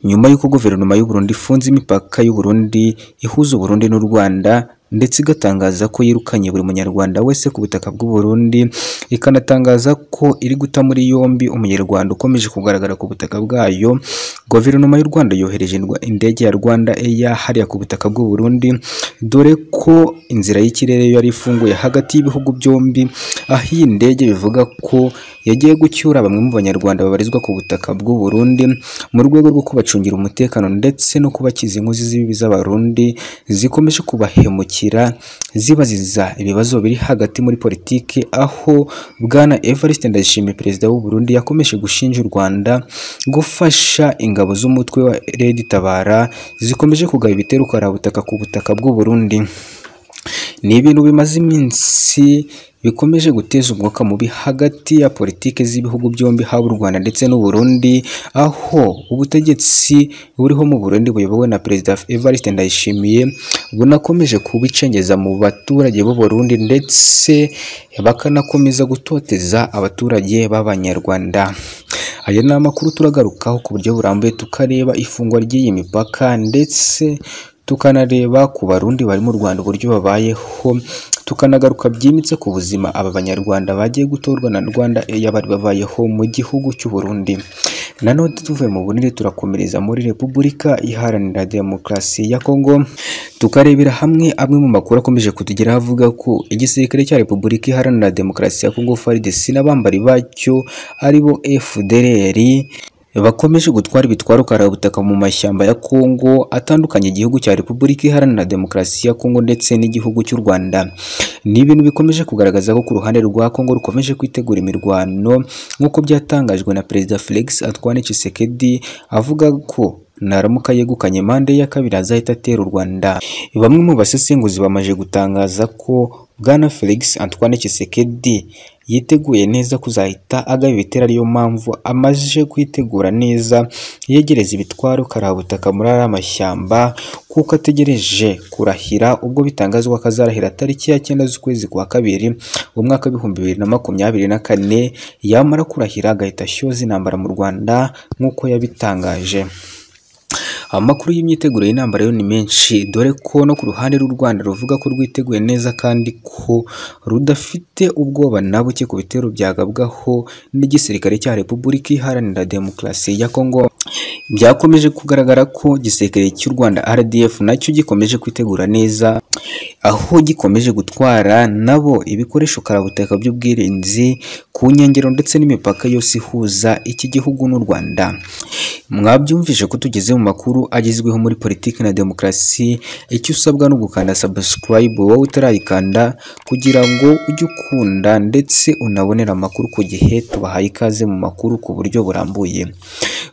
nyuma y'uko Guverinoma y'u Burundi ifunze imipaka y'u Burundi ihuza u Burundi n'u Rwanda ndetse igatangaza ko yirukanye buri munyarwanda wese ku butaka bw'u Burundi ikanatangaza ko iri guta muri yombi umunyarwanda ukomeje kugaragara ku butaka bwayo Guverinoma y'u Rwanda yohereje indege ya Rwanda Air hariya ku butaka bw'u Burundi dore ko inzira y'ikirere yari ifunguye hagati y'ibihugu byombi aho iyi ndege bivuga ko yagiye gucyura bamwe mu banyarwanda babarizwa ku butaka bw'u Burundi mu rwego rwo kubacungira umutekano ndetse no kubakiza inkozi z'ibibi z'abarundi zikomeje kubahemukira zibaziza ibibazo biri hagati muri politiki aho bwana Evariste Ndayishimiye perezida w'u Burundi yakomeje gushinja u Rwanda gufasha ingabo z'umutwe wa Red Tabara zikomeje kugaba ibitero karabutaka ku butaka bw'u Burundi ni ibintu bimaze iminsi bikomeje guteza umwuka mubi hagati ya politiki z'ibihugu byombi haba u Rwanda ndetse n'u Burundi aho ubutegetsi buriho mu Burundi buyobowe na Perezida Evariste Ndayishimiye bunakomeje kubicengeza mu baturage b'u Burundi ndetse bakanakomeza gutoteza abaturage b'Abanyarwanda aya ni amakuru turagarukaho ku buryo burambuye tukareba ifungwa ry'iyi mipaka ndetse tukanareba ku barundi bari mu Rwanda uburyo babayeho tukanagaruka byimitse ku buzima aba banyarwanda bagiye gutorwa na Rwanda Air bari babayeho mu gihugu cy'u Burundi nanone tuvuye mu bunini turakomereza muri Repubulika iharanira demokarasi ya Kongo tukarebera hamwe amwe mu makuru akomeje kutugeraho avuga ko igisirikare cya Repubulika iharanira demokarasi ya Kongo FARDC n'abambari bacyo aribo FDLR bakomeje gutwara ibitwaro karabutaka mu mashyamba ya Kongo atandukanye igihugu cya Repubulika Iharanira Demokarasi ya Kongo ndetse n'igihugu cy'u Rwanda ni ibintu bikomeje kugaragaza ko ku ruhande rwa Kongo rukomeje kwitegura imirwano nk'uko byatangajwe na Perezida Felix Antoine Tshisekedi avuga ko naramuka yegukanye mande ya kabiri azahita atera u Rwanda bamwe mu basesenguzi bamaze gutangaza ko Bwana Felix Antoine Tshisekedi yiteguye neza kuzahita agaba ibitero ariyo mpamvu amaze kwitegura neza yegereza ibitwaro karabutaka muri ariya mashyamba kuko ategereje kurahira ubwo bitangazwa ko azarahira tariki ya cyenda z'ukwezi kwa kabiri umwaka w'ibihumbi bibiri na makumyabiri na kane yamara kurahira agahita ashyuza intambara mu Rwanda nk'uko yabitangaje amakuru y'imyiteguro y'intambara yo ni menshi dore ko no ku ruhande rw'u Rwanda ruvuga ko rwiteguye neza kandi ko rudafite ubwoba na buke ku bitero byagabwaho n'igisirikare cya Repubulika Iharanira Demokarasi ya Kongo byakomeje kugaragara ko igisirikare cy'u Rwanda RDF nacyo gikomeje kwitegura neza aho gikomeje gutwara nabo ibikoresho karabutaka by'ubwirinzi ku nkengero ndetse n'imipaka yose ihuza iki gihugu n'u Rwanda mwabyumvise ko tugeze mu makuru agezweho muri politiki na demokarasi icyo usabwa no gukanda subscribe wowe utarayikanda kugira ngo ujye ukunda ndetse unabonera amakuru ku gihe tubahaye ikaze mu makuru ku buryo burambuye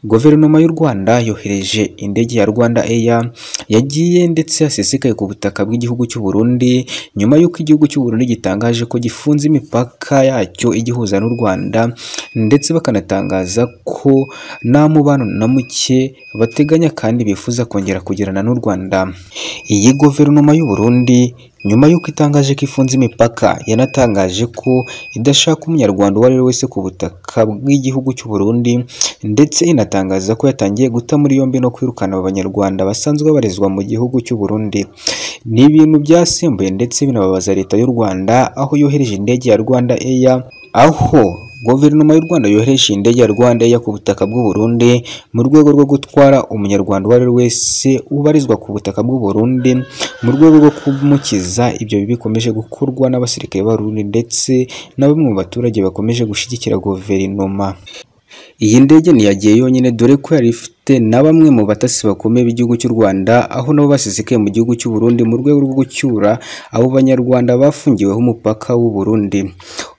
Guverinoma y'u Rwanda yohereje indege ya Rwanda Air yagiye ndetse yasesekaye ku butaka bw'igihugu cy'u Burundi nyuma y'uko igihugu cy'u Burundi gitangaje ko gifunze imipaka yacyo igihuza n'u Rwanda ndetse bakanatangaza ko nta mubano na muke bateganya kandi bifuza kongera kugirana n'u Rwanda iyi guverinoma y'u Burundi nyuma y'uko itangaje ko ifunze imipaka yanatangaje ko idashaka umunyarwanda uwo ari we wese ku butaka bw'igihugu cy'u Burundi ndetse inatangaza ko yatangiye guta muri yombi no kwirukana abanyarwanda basanzwe babarizwa mu gihugu cy'u Burundi ni ibintu byasimbuye ndetse binababaza leta y'u Rwanda aho yohereje indege ya Rwanda Air aho Guverinoma y'u Rwanda yohereje indege ya Rwanda Air ku butaka bw'u Burundi mu rwego rwo gutwara umunyarwanda uwo ari we wese ubarizwa ku butaka bw'u Burundi mu rwego rwo kumukiza ibyo bikomeje gukorwa n'abasirikare b'Abarundi ndetse na bamwe mu baturage bakomeje gushyigikira guverinoma iyi ndege ntiyagiye yonyine dore ko yari ifite na bamwe mu batasi bakomeye b'igihugu cy'u Rwanda aho nabo basesekaye mu gihugu cy'u Burundi mu rwego rwo gucyura abo banyarwanda bafungiweho umupaka w'u Burundi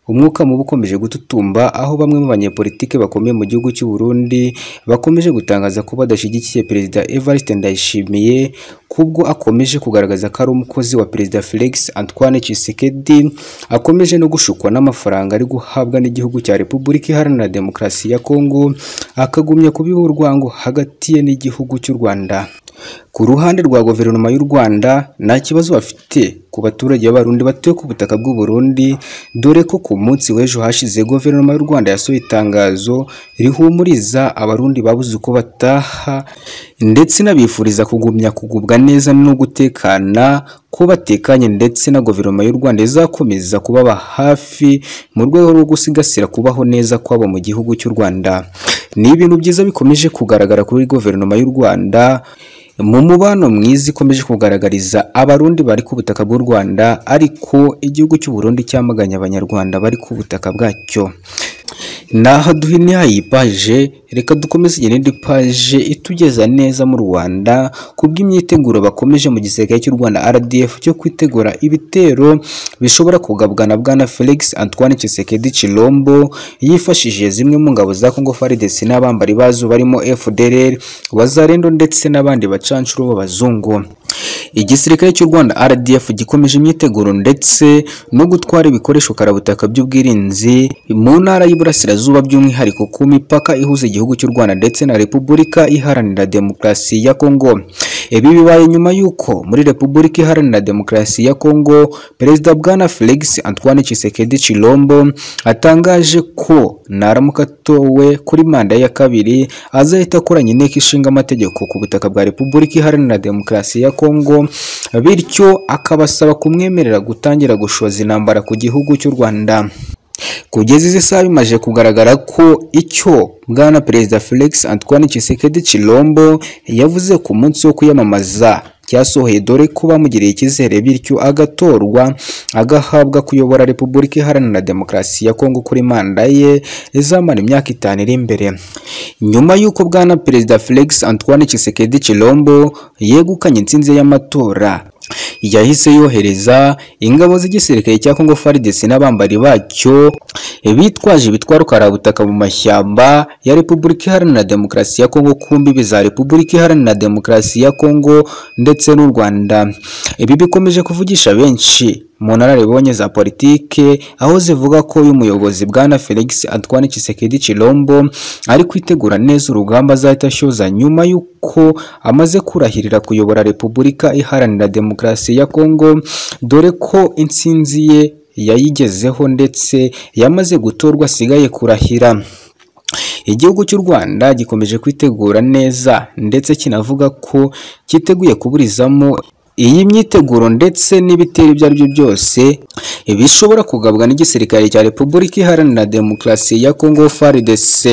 umwuka mubi ukomeje gututumba aho bamwe mu banyepolitike bakomeye mu gihugu cy'u Burundi bakomeje gutangaza ko badashyigikiye perezida Evariste Ndayishimiye kubwo akomeje kugaragaza ko ari umukozi wa perezida Felix Antoine Tshisekedi akomeje no gushukwa n'amafaranga ari guhabwa n'igihugu cya Repubulika Iharanira Demokarasi ya Kongo akagumya kubiha urwango hagati ye n'igihugu cy'u Rwanda ku ruhande rwa guverinoma y'u Rwanda nta kibazo bafite ku ku baturage b'abarundi batuye ku butaka bw'u Burundi dore ko ku munsi w'ejo hashize guverinoma y'u Rwanda yasohoye itangazo rihumuriza abarundi babuze uko bataha ndetse inabifuriza kugumya kugubwa neza no gutekana ko batekanye ndetse na guverinoma y'u Rwanda izakomeza kubaba hafi mu rwego rwo gusigasira kubaho neza kwabo mu gihugu cy'u Rwanda ni ibintu byiza bikomeje kugaragara kuri guverinoma y'u Rwanda mu mubano mwiza ikomeje kugaragariza abarundi bari ku butaka bw'u Rwanda ariko igihugu cy'u Burundi cyamaganye abanyarwanda bari ku butaka bwacyo naha duhine iyi paje reka dukomeze indi paje itugeza neza mu rwanda kubw'imyiteguro bakomeje mu gisirikare cy'u rwanda rdf cyo kwitegura ibitero bishobora kugabwana bwana felix antoine Tshisekedi Chilombo yifashishije zimwe mu ngabo za congo fardes n'abambari bazo barimo fdrr wazarendo ndetse n'abandi bacancuro b'abazungu igisirikare cy'u Rwanda RDF gikomeje imyiteguro ndetse no gutwara ibikoresho karabutaka by'ubwirinzi mu ntara y'iburasirazuba by'umwihariko ku mipaka ihuza igihugu cy'u Rwanda ndetse na Repubulika Iharanira Demokarasi ya Kongo ibi bibaye nyuma y'uko muri Repubulika Iharanira Demokarasi ya Kongo Perezida Bwana Felix Antoine Tshisekedi Chilombo atangaje ko naramuka atowe kuri manda ya kabiri azahita akoranya inteko ishinga amategeko ku butaka bwa Repubulika Iharanira Demokarasi ya Kongo bityo akabasaba kumwemerera gutangira gushoza intambara ku gihugu cy'u Rwanda kugeza izi saha bimaze kugaragara ko icyo bwana perezida Felix Antoine Tshisekedi Chilombo yavuze ku munsi wo kwiyamamaza cyasohoye dore ko bamugiriye icyizere bityo agatorwa agahabwa kuyobora repubulika iharanira demokarasi ya kongo kuri manda ye izamara imyaka itanu iri imbere nyuma y'uko bwana perezida Felix Antoine Tshisekedi Chilombo yegukanye intsinzi y'amatora yahise yohereza ingabo z'igisirikare cya Congo FARDC n'abambari bacyo bitwaje ibitwaro karabutaka mu mashyamba ya Repubulika Iharanira Demokarasi ya Kongo ku mbibi za Repubulika Iharanira Demokarasi ya Kongo ndetse n'u Rwanda ibi bikomeje kuvugisha benshi mu nararibonye za politike aho zivuga ko uyu muyobozi bwana Felix Antoine Tshisekedi Chilombo ari kwitegura neza urugamba azahita ashoza nyuma y'uko amaze kurahirira kuyobora Repubulika Iharanira Demokarasi ya Kongo dore ko intsinzi ye yayigezeho ndetse yamaze gutorwa asigaye kurahira igihugu cy'u Rwanda gikomeje kwitegura neza ndetse kinavuga ko cyiteguye kuburizamo iyi myiteguro ndetse n'ibitero ibyo aribyo byose bishobora kugabwa n'igisirikare cya Repubulika Iharanira Demokarasi ya Congo FARDC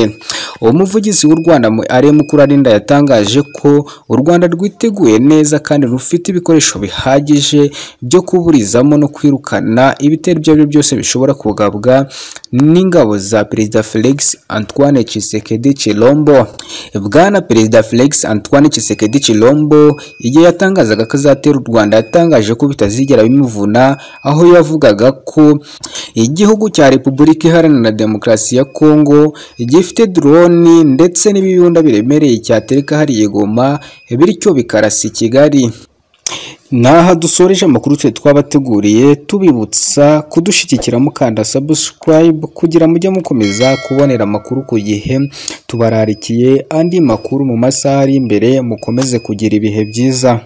umuvugizi w'u Rwanda ari Mukurarinda yatangaje ko u Rwanda rwiteguye neza kandi rufite ibikoresho bihagije byo kuburizamo no kwirukana ibitero ibyo aribyo byose bishobora kugabwa n'ingabo za Perezida Felix Antoine Tshisekedi Chilombo bwana Perezida Felix Antoine Tshisekedi Chilombo igihe yatangazaga ko azatera u Rwanda yatangaje ko bitazigera bimuvuna aho yavugaga ko igihugu cya Repubulika Iharanira Demokarasi ya Kongo gifite drone ndetse n'ibibunda biremereye cyatereka hariya i Goma bityo bikarasa i Kigali naha dusoreje amakuru twe twabateguriye tubibutsa kudushyigikira mukanda subscribe kugira mujye mukomeza kubonera amakuru ku gihe tubararikiye andi makuru mu masaha ari imbere mukomeze kugira ibihe byiza